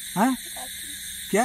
हैं क्या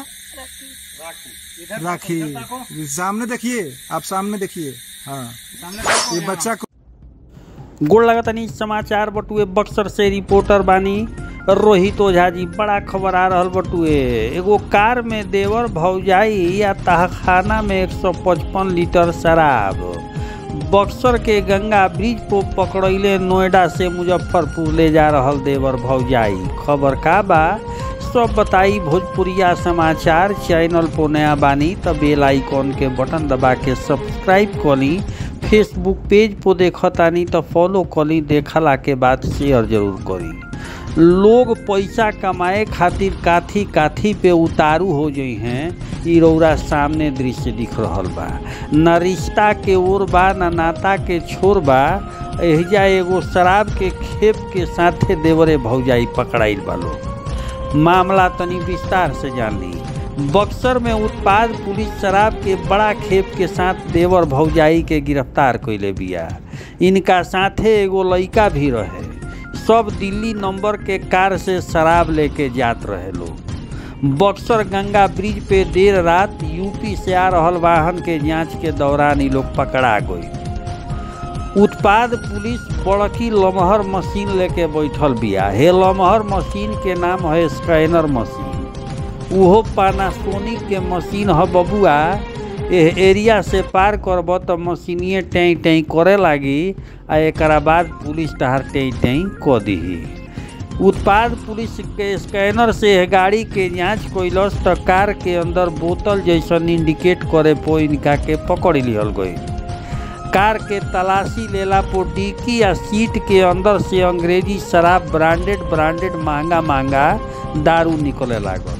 राखी सामने देखिए आप सामने देखिए हाँ ये बच्चा को गोड़ लगतनी समाचार बटुए बक्सर से रिपोर्टर बानी रोहित ओझा जी बड़ा खबर आ रहल बटुए एगो कार में देवर भौजाई या तहखाना में 155 लीटर शराब बक्सर के गंगा ब्रिज को पकड़ैले नोएडा से मुजफ्फरपुर ले जा रहल देवर भौजाई खबर का बा सब बताई भोजपुरिया समाचार चैनल पर नया बानी त बेल आइकॉन के बटन दबा के सब्सक्राइब करी फेसबुक पेज पर देखतानी तो फॉलो करी देखला के बाद शेयर जरूर करी लोग पैसा कमाए खातिर काथी काथी पे उतारू हो जाइ हैं इ रौरा सामने दृश्य दिख रहल बा न रिश्ता के ओर बा न नाता के छोर बा एहिजा एगो शराब के खेप के साथे देवरे भौजाई पकड़ाइल बा लोग मामला तनी विस्तार से जान ली बक्सर में उत्पाद पुलिस शराब के बड़ा खेप के साथ देवर भौजाई के गिरफ्तार कैले बिया इनका साथे एगो लइका भी रहे सब दिल्ली नंबर के कार से शराब लेके जात रहे लोग बक्सर गंगा ब्रिज पे देर रात यूपी से आ रहल वाहन के जांच के दौरान ये लोग पकड़ा गई उत्पाद पुलिस बड़की लमहर मशीन लेके बैठल बिया हे लमहर मशीन के नाम है स्कैनर मशीन उहो पानासोनिक के मशीन ह बबुआ एह एरिया से पार करब त मशीनिए टैं टैं करे लागी आ एकरा बाद पुलिस तहार टैं टैं क दिही उत्पाद पुलिस के स्कैनर से एह गाड़ी के जांच कैलस त कार के अंदर बोतल जैसन इंडिकेट करे पो इनका के पकड़ लिहल गई कार के तलाशी लेला पर डिक्की या सीट के अंदर से अंग्रेजी शराब ब्रांडेड ब्रांडेड महंगा महंगा दारू निकले लागल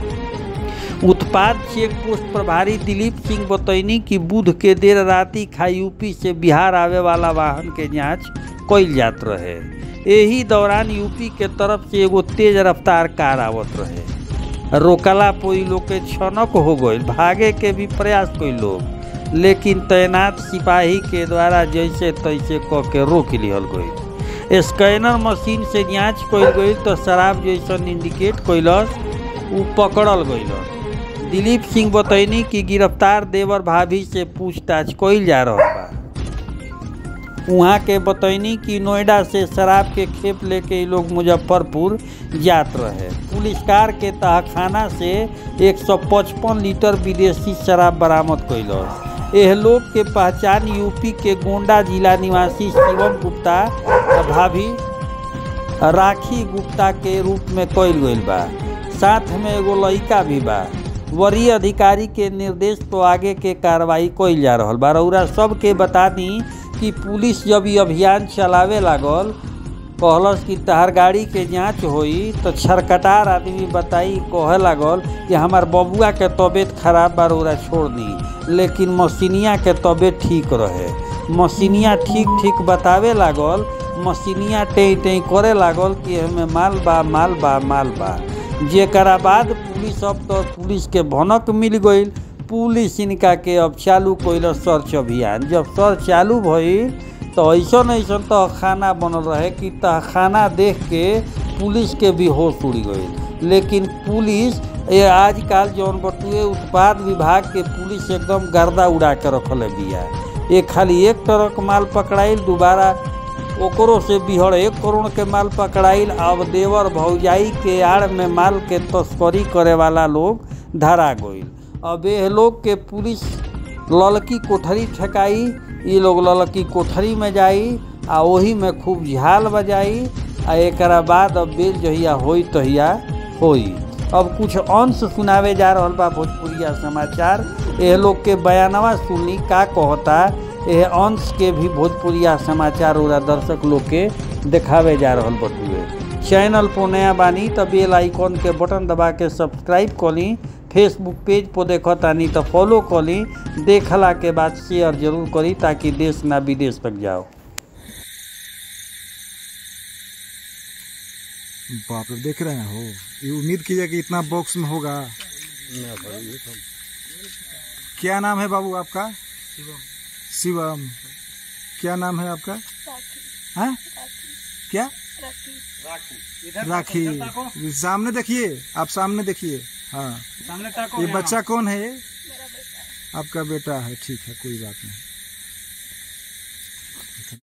उत्पाद चेक पोस्ट प्रभारी दिलीप सिंह बतैनी कि बुध के देर राति खा यूपी से बिहार आवे वाला वाहन के जांच कैल जात रहे एही दौरान यूपी के तरफ से एगो तेज रफ्तार कार आवत रहे रोकला पोई लोग के छनक हो गई भागे के भी प्रयास कैल लोग लेकिन तैनात सिपाही के द्वारा जैसे तैसे क के रोक लिहल गई स्कैनर मशीन से जांच कैल गई तो शराब जैसन इंडिकेट कैलस उ पकड़ल गईलस दिलीप सिंह बतैनी कि गिरफ्तार देवर भाभी से पूछताछ कैल जा रहा बा वहाँ के बतैनी कि नोएडा से शराब के खेप लेके ये लोग मुजफ्फरपुर जात रहे पुलिस कार के तहखाना से 155 लीटर विदेशी शराब बरामद कैलस एह लोग के पहचान यूपी के गोंडा जिला निवासी शिवम गुप्ता आ भाभी राखी गुप्ता के रूप में कैल गईल बा साथ में एगो लड़का भी बा वरीय अधिकारी के निर्देश पर आगे के कार्रवाई कैल जा रहा बा रउरा सबके बता दी कि पुलिस जब ये अभियान चलावे लागल कहलस कि तहार गाड़ी के जांच होई तो छरकटार आदमी बताई कहे लागल कि हमार बबुआ के तबीयत खराब बा रउरा छोड़ दी लेकिन मशीनिया के तबीयत ठीक रहे मशीनिया ठीक ठीक बतावे लागल मशीनिया टें टें करे लागल कि हमें माल बा माल बा माल बा जेकरा बाद पुलिस अब तो पुलिस के भनक मिल गई पुलिस इनका के अब चालू कैल सर्च अभियान जब सर्च चालू भइल तो ऐसा ऐसा तहखाना बनल रहे कि तहखाना देख के पुलिस के भी होश उड़ गई लेकिन पुलिस ये आजकल जौन बटुए उत्पाद विभाग के पुलिस एकदम गर्दा उड़ा के रखले बिया ये खाली एक तरह के माल पकड़ाइल दोबारा ओकरो से बिहड़ एक करोड़ के माल पकड़ाइल अब देवर भौजाई के आड़ में माल के तस्करी करे वाला लोग धरा गईल अब ये लोग के पुलिस ललकी कोठरी ठेकाई ये लोग ललकी कोठरी में जाई आ वही में खूब झाल बजाई आ एक बाद अब बेल जहिया होई तहिया होई अब कुछ अंश सुनावे जा रहा बा भोजपुरिया समाचार यह लोग के बयानवा सुनी का कहता यह अंश के भी भोजपुरिया समाचार उरा दर्शक लोग के देखावे जा रहा बटुए चैनल पर नया बानी तो बेल आइकॉन के बटन दबा के सब्सक्राइब करी फेसबुक पेज पर देखतानी तो फॉलो करी देखला के बाद शेयर जरूर करी ताकि देश ना विदेश तक जाओ बाप रे देख रहे हो ये उम्मीद कीजिए कि इतना बॉक्स में होगा क्या नाम है बाबू आपका शिवम क्या नाम है आपका हाँ क्या राखी सामने देखिए आप सामने देखिए हाँ सामने ताको ये बच्चा कौन है ये आपका बेटा है ठीक है कोई बात नहीं